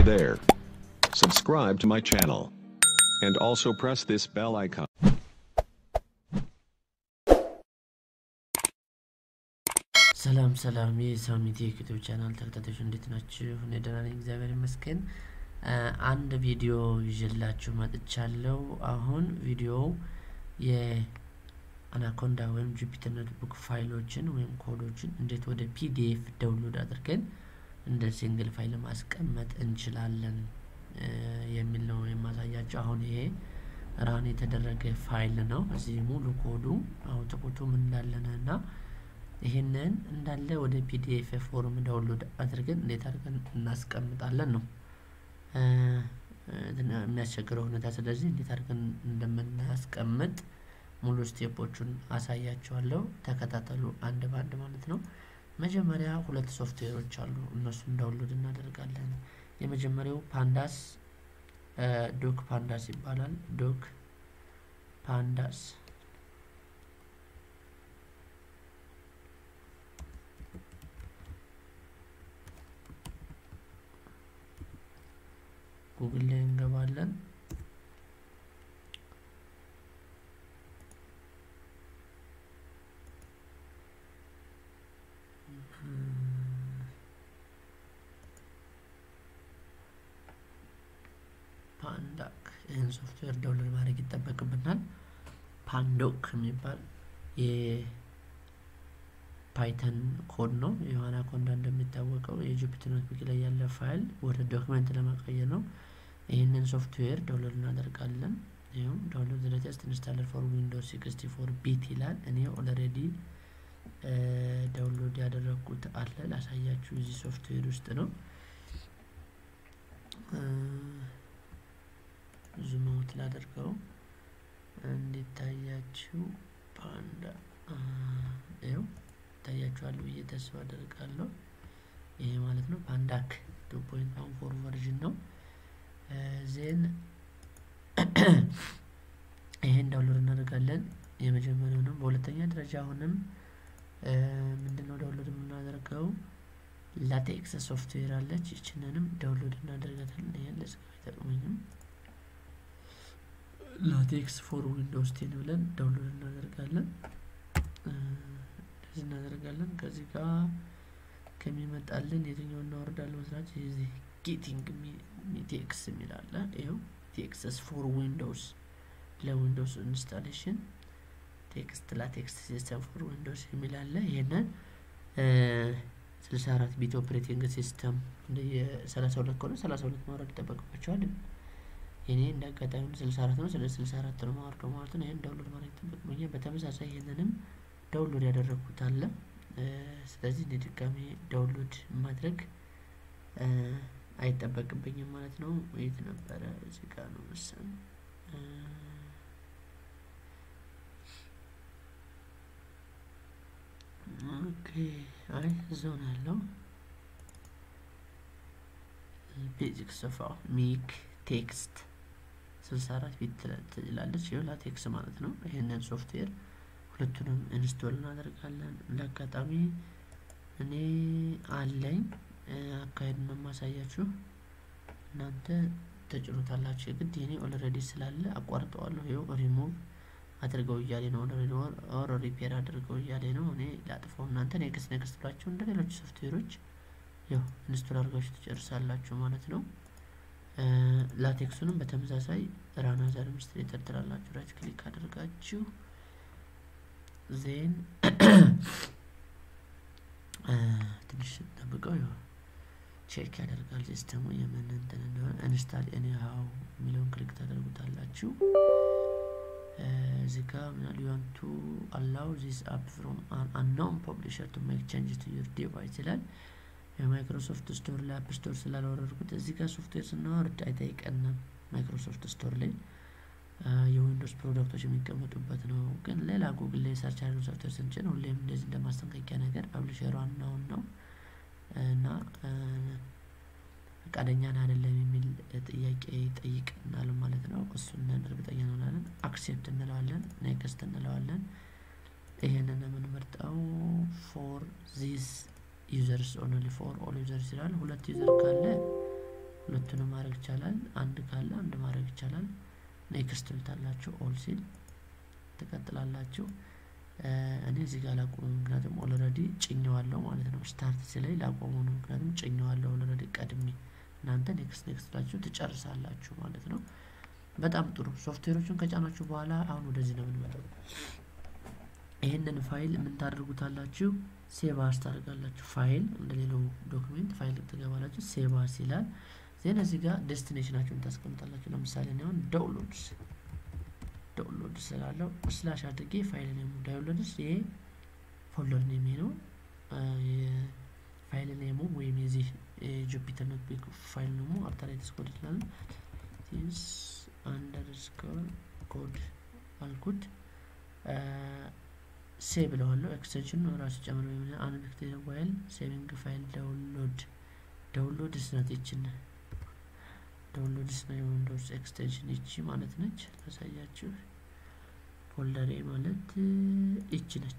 there. Subscribe to my channel. And also press this bell icon. ሰላም ሰላም የሳሚት የዩቲዩብ ቻናል ተከታታዮች እንዴት ናችሁ? እኔ ደህና ነኝ፣ እግዚአብሔር ይመስገን። አንድ ቪዲዮ ይዤላችሁ መጥቻለሁ። አሁን ቪዲዮው የአናኮንዳ ወይም ጁፒተር ኖትቡክ ፋይሎችን ወይም ኮዶችን እንዴት ወደ ፒዲኤፍ ዳውንሎድ አድርገን እንደ ሲንግል ፋይል ማስቀመጥ እንችላለን የሚል ነው የማሳያቸው። አሁን ይሄ ራን የተደረገ ፋይል ነው። እዚህ ሙሉ ኮዱ አውትፑቱ ምን እንዳለነ እና ይህንን እንዳለ ወደ ፒዲኤፍ ፎርም ዳውንሎድ አድርገን እንዴት አድርገን እናስቀምጣለን ነው የሚያስቸግረው ሁኔታ። ስለዚህ እንዴት አድርገን እንደምናስቀምጥ ሙሉ ስቴፖቹን አሳያቸዋለሁ። ተከታተሉ አንድ በአንድ ማለት ነው። መጀመሪያ ሁለት ሶፍትዌሮች አሉ። እነሱን ዳውንሎድ እናደርጋለን። የመጀመሪያው ፓንዳስ ዶክ ፓንዳስ ይባላል። ዶክ ፓንዳስ ጉግል ላይ እንገባለን። ፓንዳክ ይህን ሶፍትዌር ዳውንሎድ ማድረግ ይጠበቅብናል። ፓንዶክ የሚባል የፓይተን ኮድ ነው። የዋና ኮንዳ እንደሚታወቀው የጁፒተር ኖትቡክ ላይ ያለ ፋይል ወደ ዶክመንት ለማቀየር ነው። ይህንን ሶፍትዌር ዳውንሎድ እናደርጋለን። ይኸው ዳውንሎድ ዘ ሌተስት ኢንስታለር ፎር ዊንዶውስ ሲክስቲ ፎር ቢት ይላል። እኔ ኦልሬዲ ዳውንሎድ ያደረግኩት አለ ላሳያችሁ። እዚህ ሶፍትዌር ውስጥ ነው። ዙም አውት ላደርገው እንዲታያችሁ። ፓንዳ ይኸው ይታያችኋል ብዬ ተስፋ አደርጋለሁ። ይሄ ማለት ነው ፓንዳክ ቱ ፖይንት ዋን ፎር ቨርዥን ነው። ዜን ይሄን ዳውንሎድ እናደርጋለን። የመጀመሪያው ነው። በሁለተኛ ደረጃ አሁንም ምንድነው ዳውንሎድ የምናደርገው ላቴክስ ሶፍትዌር አለች። ይችንንም ዳውንሎድ እናደርጋታለን። ይሄን ለጽፍ አይጠቅመኝም። ላቴክስ ፎር ዊንዶውስ ቴን ብለን ዳውንሎድ እናደርጋለን። እንደዚህ እናደርጋለን። ከዚህ ጋር ከሚመጣልን የትኛው እናወርዳለን መስራት የዚህ ጌቲንግ ቴክስ የሚል አለ። ይኸው ቴክስስ ፎር ዊንዶውስ ለዊንዶውስ ኢንስታሌሽን ቴክስት ላቴክስ ሲስተም ፎር ዊንዶውስ የሚል አለ። ይሄንን ስልሳ አራት ቢት ኦፕሬቲንግ ሲስተም እንደ የሰላሳ ሁለት ከሆነ ሰላሳ ሁለት ማውረድ ይጠበቅባቸዋል። እኔ እንደ አጋጣሚ ስልሳ አራት ነው። ስለዚህ ስልሳ አራት ነው ማወርደው ማለት ነው። ይህን ዳውንሎድ ማድረግ ይጠበቅብኛል። በተመሳሳይ ይህንንም ዳውንሎድ ያደረግኩት አለ። ስለዚህ እንደ ድጋሚ ዳውንሎድ ማድረግ አይጠበቅብኝም ማለት ነው። የት ነበረ? እዚህ ጋር ነው መሰለኝ። ኦኬ፣ አይ እዛው ነው ያለው። ቤዚክስ ኦፍ ሚክ ቴክስት ስልሳ አራት ቢት ትላለች። ይኸው ላቴክስ ማለት ነው። ይህንን ሶፍትዌር ሁለቱንም ኢንስቶል እናደርጋለን። ለአጋጣሚ እኔ አለኝ አካሄድ ነው የማሳያችሁ። እናንተ ተጭኖታላችሁ የግድ የኔ ኦልሬዲ ስላለ አቋርጠዋለሁ። ይኸው ሪሙቭ አድርገው እያሌ ነው ኦር ሪፔር አድርገው እያሌ ነው። እኔ ላጥፈው። እናንተ ኔክስት ኔክስት ብላችሁ እንደ ሌሎች ሶፍትዌሮች ያው ኢንስቶል አድርጋችሁ ትጨርሳላችሁ ማለት ነው። ላቴክሱንም በተመሳሳይ ራን አዝ አድሚኒስትሬተር ትላላችሁ። ራይት ክሊክ አድርጋችሁ ዜን ትንሽ ጠብቀው ይሆ ቼክ ያደርጋል ሲስተሙ የምን እንትን እንደሆነ። ኢንስታል ኤኒ ሃው የሚለውን ክሊክ ታደርጉታላችሁ። እዚህ ጋር ምናል ዩ ዋንት ቱ አላው ዚስ አፕ ፍሮም አን አንኖን ፐብሊሸር ቱ ሜክ ቼንጅ ቱ ዩር ዲቫይስ ይላል። የማይክሮሶፍት ስቶር ላይ አፕ ስቶር ስላልወረድኩት እዚህ ጋር ሶፍትዌር ስናወርድ አይጠይቀንም። ማይክሮሶፍት ስቶር ላይ የዊንዶውስ ፕሮዳክቶች የሚቀመጡበት ነው። ግን ሌላ ጉግል ላይ ሰርች አድርገን ሶፍትዌር ስንጭን ሁሌም እንደዚህ እንደማስጠንቀቂያ ነገር ፐብሊሸሩ ዋናውን ነው እና ፈቃደኛን አይደለም የሚል ጥያቄ ይጠይቀናል ማለት ነው። እሱን እርግጠኛ እንሆናለን። አክሴፕት እንለዋለን፣ ኔክስት እንለዋለን። ይሄንን የምንመርጠው ፎር ዚስ ዩዘርስ ኦንሊ ፎር ኦል ዩዘርስ ይላል። ሁለት ዩዘር ካለ ሁለቱንም ማድረግ ይቻላል። አንድ ካለ አንድ ማድረግ ይቻላል። ኔክስት ትሉታላችሁ። ኦል ሲል ትቀጥላላችሁ። እኔ እዚህ ጋር ላቆሙ፣ ምክንያቱም ኦልሬዲ ጭኘዋለሁ ማለት ነው። ስታርት ሲላይ ላቆሙ ነው፣ ምክንያቱም ጭኘዋለሁ ኦልሬዲ ቀድሜ። እናንተ ኔክስት ኔክስት ላችሁ ትጨርሳላችሁ ማለት ነው። በጣም ጥሩ። ሶፍትዌሮቹን ከጫናችሁ በኋላ አሁን ወደዚህ ነው የምንመጣው። ይህንን ፋይል ምን ታደርጉታላችሁ? ሴቭ አስ ታደርጋላችሁ። ፋይል እንደሌላው ዶክሜንት ፋይል ትገባላችሁ። ሴቭ አስ ይላል። ዜን እዚህ ጋር ዴስቲኔሽናችሁን ታስቀምጣላችሁ። ለምሳሌ እኔ አሁን ዳውንሎድስ ዳውንሎድ ስላለው ስላሽ አድርጌ ፋይል ኔሙ ዳውንሎድስ ይሄ ፎልደር ኔሜ ነው። ፋይል ኔሙ ወይም የዚህ የጁፒተር ኖትቡክ ፋይል ኔሙ አርተራይትስ ኮድ ይላል። ቲንስ አንደርስኮር ኮድ አልኩት። ሴቭ ብለዋለሁ። ኤክስቴንሽን ራሱ ጨምሮ አንቪክቴድ ፋይል ሴቪንግ ፋይል ዳውንሎድ ዳውንሎድ ስነት ይችን ዳውንሎድስ ነው የዊንዶውስ ኤክስቴንሽን ይቺ ማለት ነች። ላሳያችሁ። ፎልደሬ ማለት ይቺ ነች።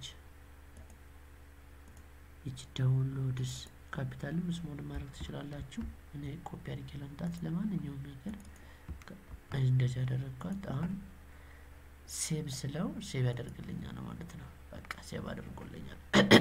ይቺ ዳውንሎድስ ካፒታልም ስሞል ማድረግ ትችላላችሁ። እኔ ኮፒ አድርጌ ለምጣት ለማንኛውም ነገር እንደዚህ ያደረግኳት። አሁን ሴቭ ስለው ሴቭ ያደርግልኛል ማለት ነው። በቃ ሴቭ አድርጎልኛል።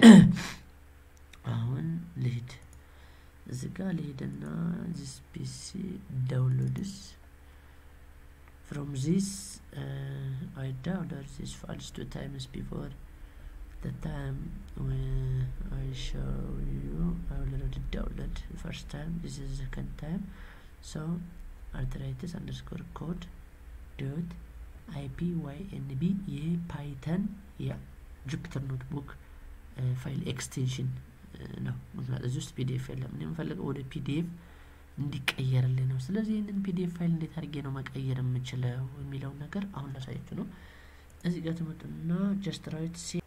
አሁን ልሂድ እዚህ ጋር ልሄድና ዚስ ፒሲ ዳውንሎድስ ፍሮም ዚስ አይ ዳውንሎድ ዚስ ፋይልስ ቱ ታይምስ ቢፎር the time when I show you I already download the first time this is the second time so arthritis underscore code dot ipynb የፓይተን የጁፒተር ኖትቡክ ፋይል ኤክስቴንሽን ነው። ምክንያቱም እዚህ ውስጥ ፒዲኤፍ የለም። እኔ የምፈልገው ወደ ፒዲኤፍ እንዲቀየርልኝ ነው። ስለዚህ ይህንን ፒዲኤፍ ፋይል እንዴት አድርጌ ነው መቀየር የምችለው የሚለውን ነገር አሁን ላሳያችሁ ነው። እዚህ ጋር ትመጡና ጀስት ራይት ሲ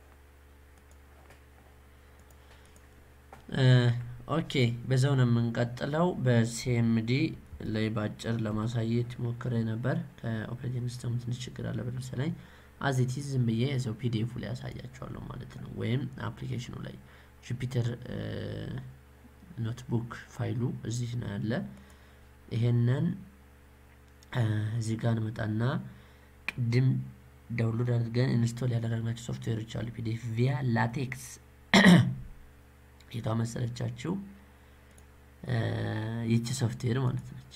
ኦኬ፣ በዛው ነው የምንቀጥለው። በሲኤምዲ ላይ በአጭር ለማሳየት ሞክሬ ነበር። ከኦፕሬቲንግ ሲስተሙ ትንሽ ችግር አለ መሰለኝ። አዚቲዝ ዝም ብዬ እዛው ፒዲኤፉ ላይ ያሳያቸዋለሁ ማለት ነው፣ ወይም አፕሊኬሽኑ ላይ ጁፒተር ኖትቡክ ፋይሉ እዚህ ነው ያለ። ይሄንን እዚህ ጋር እንመጣና ቅድም ዳውንሎድ አድርገን ኢንስቶል ያደረግናቸው ሶፍትዌሮች አሉ። ፒዲኤፍ ቪያ ላቴክስ የቷ መሰለቻችሁ? ይቺ ሶፍትዌር ማለት ነች።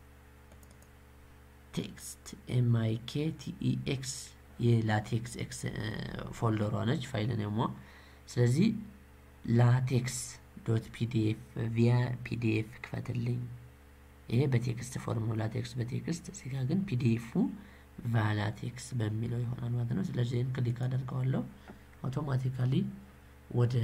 ቴክስት ኤምአይኬ ቲኢኤክስ የላቴክስ ኤክስ ፎልደሯ ነች ፋይል ነሞ። ስለዚህ ላቴክስ ዶት ፒዲኤፍ ቪያ ፒዲኤፍ ክፈትልኝ። ይሄ በቴክስት ፎርም ነው፣ ላቴክስ በቴክስት እዚህ ጋር ግን ፒዲኤፉ ቫላቴክስ በሚለው ይሆናል ማለት ነው። ስለዚህ ይህን ክሊክ አደርገዋለሁ አውቶማቲካሊ ወደ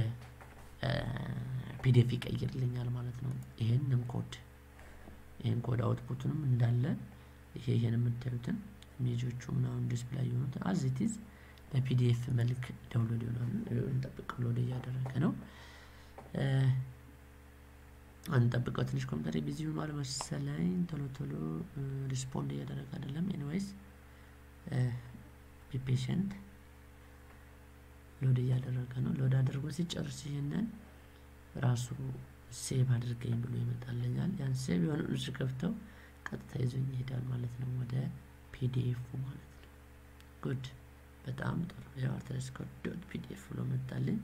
ፒዲኤፍ ይቀይርልኛል ማለት ነው። ይሄንን ኮድ ይሄን ኮድ አውትፑቱንም እንዳለ ይሄ ይሄን የምታዩትን ኢሜጆቹ ምናምን ዲስፕላይ የሆኑት አዚቲዝ በፒዲኤፍ መልክ ዳውንሎድ ይሆናሉ። እንጠብቅ ብሎ እያደረገ ነው። አንጠብቀው ትንሽ ኮምፒውተር ቢዚ ሆኗል መሰለኝ። ቶሎ ቶሎ ሪስፖንድ እያደረገ አይደለም። ኤኒዌይስ ቢፔሽንት ሎድ እያደረገ ነው። ሎድ አድርጎ ሲጨርስ ይህንን ራሱ ሴቭ አድርገኝ ብሎ ይመጣልኛል። ያን ሴቭ የሆነ እሱ ከፍተው ቀጥታ ይዞኝ ይሄዳል ማለት ነው ወደ ፒዲኤፉ ማለት ነው። ጉድ በጣም ጥሩ። ያው አርተስኮር ዶት ፒዲኤፍ ብሎ መጣልኝ።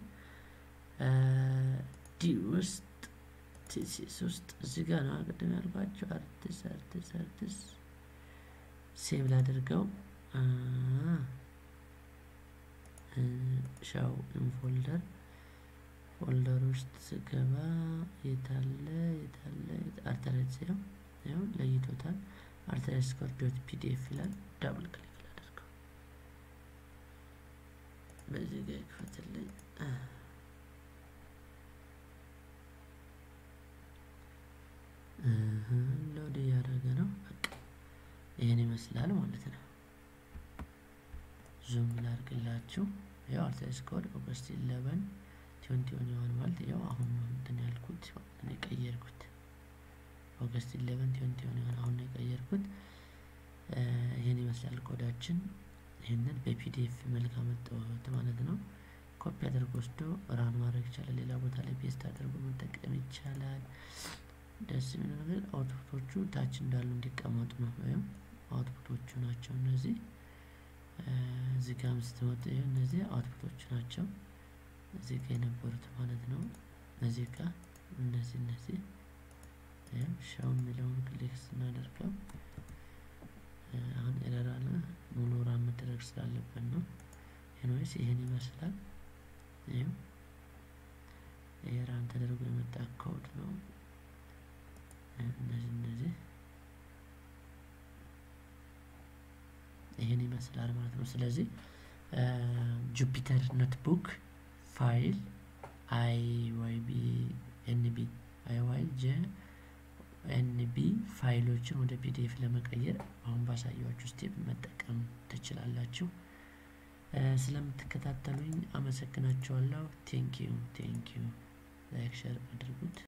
ዲ ውስጥ ቲሲስ ውስጥ እዚህ ጋር ነው ቅድም ያልኳቸው አርቲስ አርቲስ አርቲስ ሴቭ ላድርገው ሻው ኢንፎልደር ፎልደር ውስጥ ስገባ የታለ የታለ አርተራይት ያው ያው ለይቶታል። አርተራይት ስኮር ዶት ፒዲኤፍ ይላል። ዳብል ክሊክ ላደርገው በዚህ ጋር ይክፈትልኝ። ሎድ እያደረገ ነው። በቃ ይህን ይመስላል ማለት ነው። ዙም ላድርግላችሁ። ያው አርተራይት ኮድ ኦገስት ኢለቨን ትዌንቲ ሆን ይሆን ማለት ያው አሁን እንትን ያልኩት እኔ ቀየርኩት። ኦገስት ኢሌቨን ትዌንቲ ሆን ይሆን አሁን የቀየርኩት። ይህን ይመስላል ኮዳችን። ይህንን በፒዲኤፍ መልክ አመጣሁት ማለት ነው። ኮፒ አድርጎ ወስዶ ራን ማድረግ ይቻላል። ሌላ ቦታ ላይ ፔስት አድርጎ መጠቀም ይቻላል። ደስ የሚለው ነገር አውትፑቶቹ ታች እንዳሉ እንዲቀመጡ ነው። ወይም አውትፑቶቹ ናቸው እነዚህ። እዚህ ጋር ስትመጡ እነዚህ አውትፑቶቹ ናቸው። እዚህ ጋር የነበሩት ማለት ነው። እዚህ ጋር እነዚህ እነዚህ ሻው የሚለውን ክሊክ ስናደርገው አሁን ኤረር አለ። ሙሉ ራን መደረግ ስላለበት ነው። ኤንዌይስ ይህን ይመስላል። ይህም ይህ ራን ተደርጎ የመጣ ኮድ ነው። እነዚህ እነዚህ ይህን ይመስላል ማለት ነው። ስለዚህ ጁፒተር ኖትቡክ ፋይል አይ ዋይ ቢ ኤንቢ አይ ዋይ ጄ ኤንቢ ፋይሎችን ወደ ፒዲኤፍ ለመቀየር አሁን ባሳያችሁ ስቴፕ መጠቀም ትችላላችሁ። ስለምትከታተሉኝ አመሰግናችኋለሁ። ቴንኪዩ ቴንኪዩ። ላይክ ሸር አድርጉት።